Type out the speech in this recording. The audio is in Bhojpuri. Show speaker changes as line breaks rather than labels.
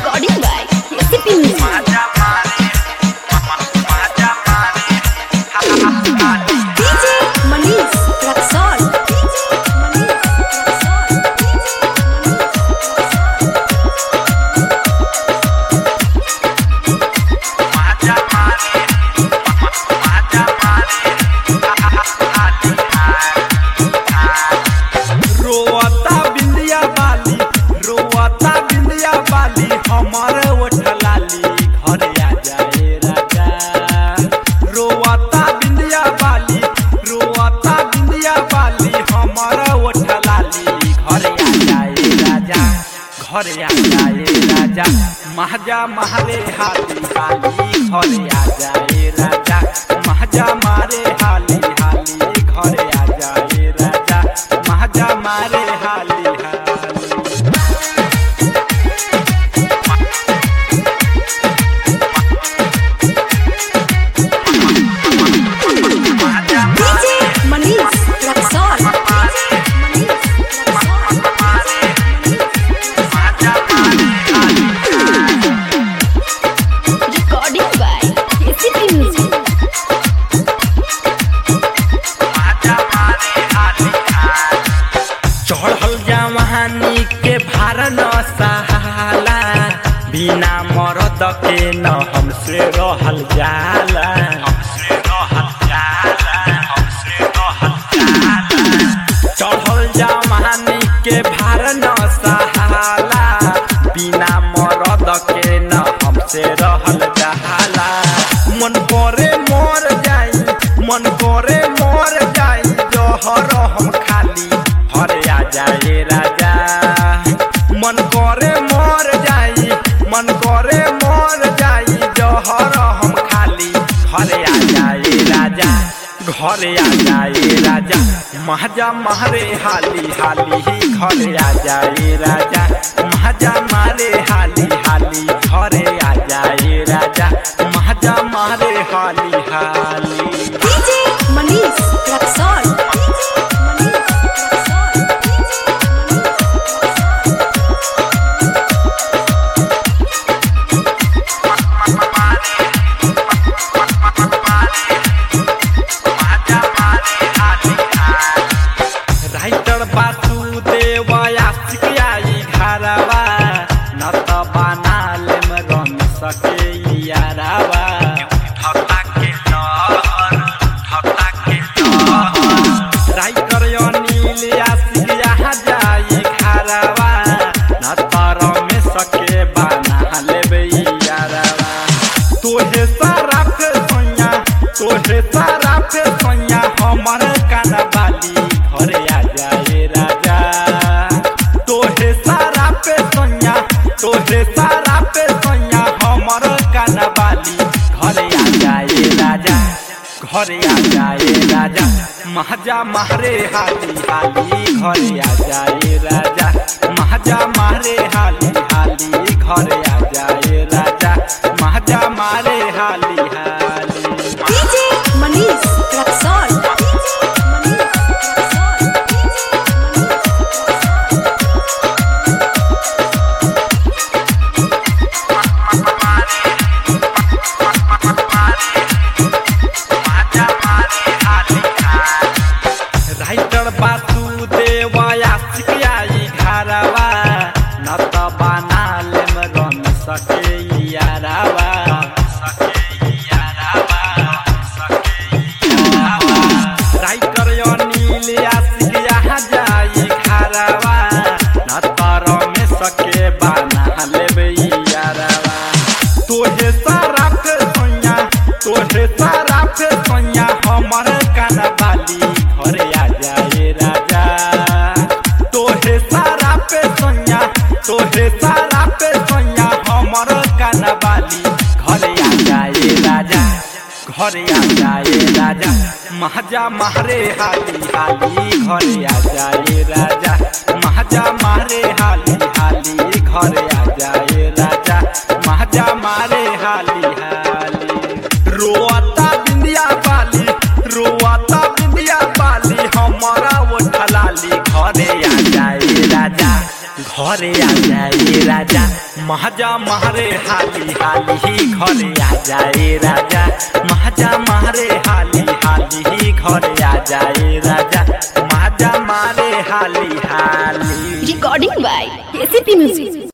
Recording by KCP Music. DJ Manish Raksol. DJ Manish Raksol.
रोवता बिंदिया बाली रोवता बिंदिया बाली हमर ओठलाली घर आ जाए राजा रोवता बिंदिया बाली रोवता बिंदिया बाली हमर ओठलाली घर आ जाए राजा घर आ जाए राजा महजा मारे हाली हाली घर आ जाए राजा महजा मारे हाली हाली घर आ जाए राजा महजा मारे हाली हाली
DJ Manish Raksol. DJ Manish Raksol. Recording by KCP Music.
चढ़ल जवानी के भार न सहाला बिना मरद के न हमसे रहल जाला हमसे रहल जाला हमसे रहल जाला चढ़ल जवानी के भार न सहाला बिना मरद के न हमसे रहल जाला मन करे मर जाई मन करे मर जाई जहर हम खाली हर आ जाए राजा मन करे मर जाई मन करे मर जाई जहर हम खाली घर आ जाए राजा घर आ जाए राजा महजा मारे हाली हाली ही घर आ जाए राजा महजा मारे हाली हाली घर आ जाए राजा महजा मारे हाली हाली
DJ Manish Raksol. DJ Manish Raksol.
Writer Vasudev Aashiq आई घरवा न त बनाले में रम सके यारावा राइटर अनिल आशिक यहाँ जाई घरवा न त रमे सके बना लेबे यारावा तोहे सारा पे सोया तोहे सारा पे सोया हमर कानवाली घर आ जाए राजा तोहे सारा पे सोया तोहे सारा पे सोया हमर कानवाली घर आ जाए राजा घर आ जाए राजा महजा मारे हाली हाली घर आ जाए राजा महजा मारे हाली हाली घर आ जाए राजा महजा मारे हाली हाली
DJ Manish Raksol. DJ Manish Raksol.
Writer Vasudev Aashiq आई घरवा न त बनाले में रम सके यारावा राइटर अनिल आशिक यहाँ जाई घरवा न त रमे सके बना लेबे यारावा तोहे सारा पे सोया तोहे सारा पे सोया हमर कानवाली घर आ जाए राजा तोहे सारा पे सोया तोहे सारा पे सोया हमर कानवाली घर आ जाए राजा घर आ जाए राजा महजा मारे हाली हाली घर आ जाए राजा महजा मारे हाली हाली घर आ जाए राजा महजा मारे हाली हाली रोता बिंदिया बाली रोता बिंदिया बाली हमारा ओठलाली घरे आ जाए राजा घरे आ जाए राजा महाजा मारे हाली हाली घरे आ जाए राजा महाजा मारे हाली हाली घरे आ जाए राजा महाजा मारे हाली हाली
Recording by KCP Music.